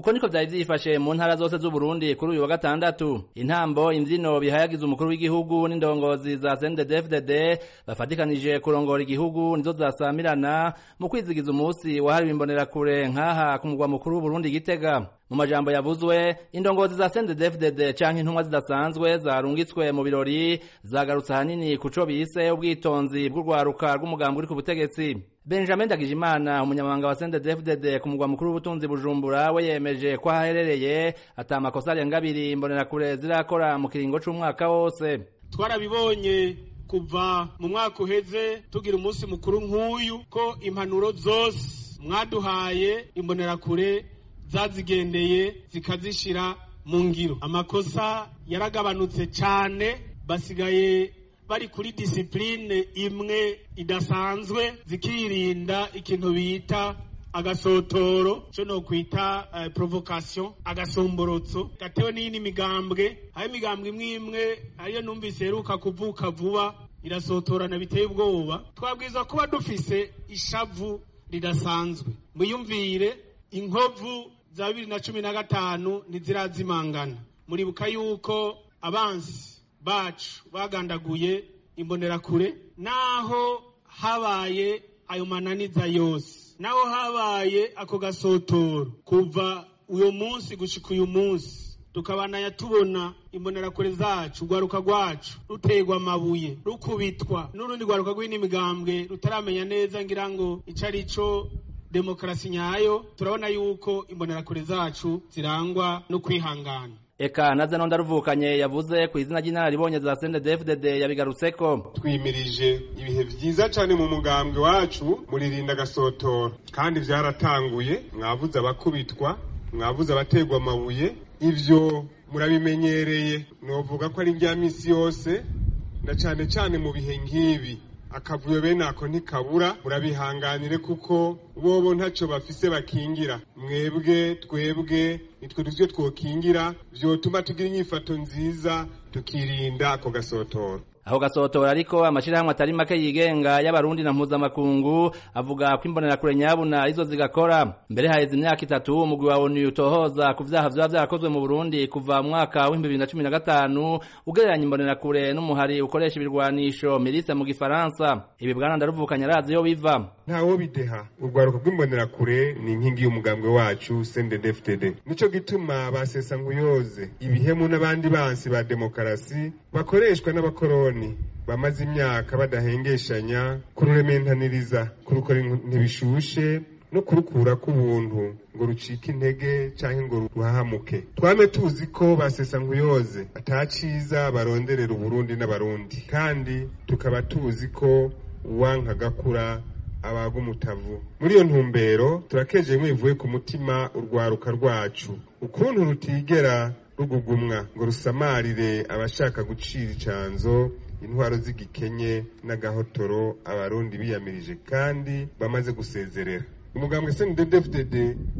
uko niko vyari vyifashe mu ntara zose z'uburundi kuri uyu wa gatandatu intambo imvyino bihayagiza umukuru w'igihugu n'indongozi za CNDD-FDD bafatikanije kurongora igihugu nizo zasamirana mu kwizigiza umunsi wahariwe imbonerakure nk'aha ku mugwa mukuru w'uburundi gitega mu majambo yavuzwe indongozi za CNDD-FDD canke intumwa zidasanzwe zarungitswe mu birori zagarutse ahanini kuco bise ubwitonzi bw'urwaruka rw'umugambi uri ku butegetsi Benjamin Ndagijimana umunyamabanga wa CNDD-FDD ku mugwa mukuru w'ubutunzi Bujumbura we yemeje ko aherereye ata makosa arenga abiri imbonerakure zirakora mu kiringo c'umwaka wose twarabibonye kuva mu mwaka uheze tugira umunsi mukuru nk'uyu ko impanuro zose mwaduhaye imbonerakure zazigendeye zikazishira mu ngiro amakosa yaragabanutse cane basigaye bari kuri disipurine imwe idasanzwe zikirinda ikintu bita agasotoro cyo no kwita uh, provocation agasomborotso gatewe n'iyindi migambwe aho imigambwe imwe imwe ariyo numvise heruka kuvuka vuba irasotorana biteye ubwoba twabwiza kuba dufise ishavu ridasanzwe mwiyumvire inkovu za bibiri na cumi na gatanu ntizirazimangana muribuka yuko abansi bacu bagandaguye imbonerakure naho habaye ayo mananiza yose naho habaye ako gasotoro kuva uyo munsi gushika uyu munsi tukabanaya tubona imbonerakure zacu urwaruka rwacu ruterwa amabuye rukubitwa n'urundi rwaruka rw'indi migambwe rutaramenya neza ngira ngo ico ari co demokarasi nyayo turabona yuko imbonerakure zacu zirangwa no kwihangana eka na zeno ndaruvukanye yavuze ku izina ry'inararibonye za CNDD-FDD yabigarutseko twimirije ibihe vyiza cane mu mugambwe wacu muririnda gasotoro kandi vyaratanguye mwavuze abakubitwa mwavuze abategwa amabuye ivyo murabimenyereye novuga ko ari rya misi yose na cane cane mu bihe nk'ibi akavuyo bene ako ntikabura murabihanganire kuko bobo ntaco bafise bakingira mwebwe twebwe nitwe tuvyo twokingira vyotuma tugira inyifato nziza tukirinda ako gasotoro aho gasotora ariko amashirahamwe atari make yigenga y'abarundi na mpuzamakungu avuga ko imbonerakure nyabuna arizo zigakora mbere haheze imyaka itatu umugwi wa onu utohoza ku vyaha vyoba vyarakozwe mu burundi kuva mu mwaka w'ibihumbi bibiri na cumi na gatanu ugereranya imbonerakure n'umuhari ukoresha ibirwanisho mirise mu gifaransa ibi bwana ndaruvukanye arazi iyo biva ntawo bideha urwaruka rw'imbonerakure ni inkingi y'umugambwe wacu CNDD-FDD nico gituma basesa nkuyoze ibihemu n'abandi bansi ba demokarasi bakoreshwa n'abakoroni bamaze imyaka badahengeshanya kururementaniriza kurukora ntibishushe no kurukura k'ubuntu ngo rucike intege canke ngo ruhahamuke twame tuzi ko basesa nkuyoze ataciza baronderera uburundi n'abarundi kandi tukaba tuzi ko uwanka gakura abaga umutavu muri iyo ntumbero turakeje mwivuye ku mutima urwaruka rwacu ukuntu rutigera rugugumwa ngo rusamarire abashaka gucira icanzo intwaro z'igikenye n'agahotoro abarundi biyamirije kandi bamaze gusezerera umugambwe CNDD-FDD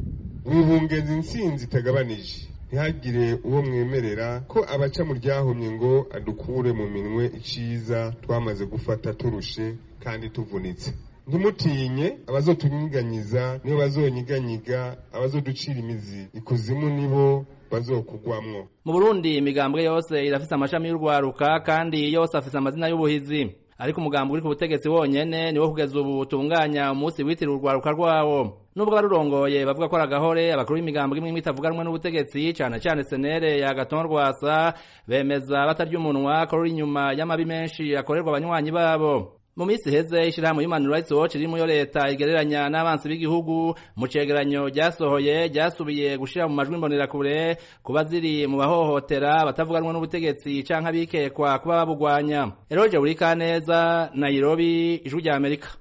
wibungeza intsinzi itagabanije ntihagire uwo mwemerera ko abaca mu ryahumye ngo adukure mu minwe iciza twamaze gufata turushe kandi tuvunitse ntimutinye abazotunyiganyiza nibo bazonyiganyiga abazoducira imizi ikuzimu nibo bazokugwamwo mu burundi imigambwe yose irafise amashami y'urwaruka kandi yose afise amazina y'ubuhizi ariko umugambi uri ku butegetsi wonyene niwo kugeza ubu utunganya umunsi witiriwe urwaruka rwawo nubwo barurongoye bavuga ko ari agahore abakuru b'imigambo imwe itavuga rumwe n'ubutegetsi cane cane senere ya gaton rwasa bemeza batarya umunwa ko ruri inyuma y'amabi menshi akorerwa abanywanyi babo mu minsi iheze ishirahamwe Human Rights Watch riri muyo leta igereranya n'abansi b'igihugu mu cegeranyo ryasohoye ryasubiye gushira mu majwi imbonerakure kuba ziri mu bahohotera batavuga rumwe n'ubutegetsi canke abikekwa kuba babugwanya Eroje Burikaneza Nairobi Ijwi rya Amerika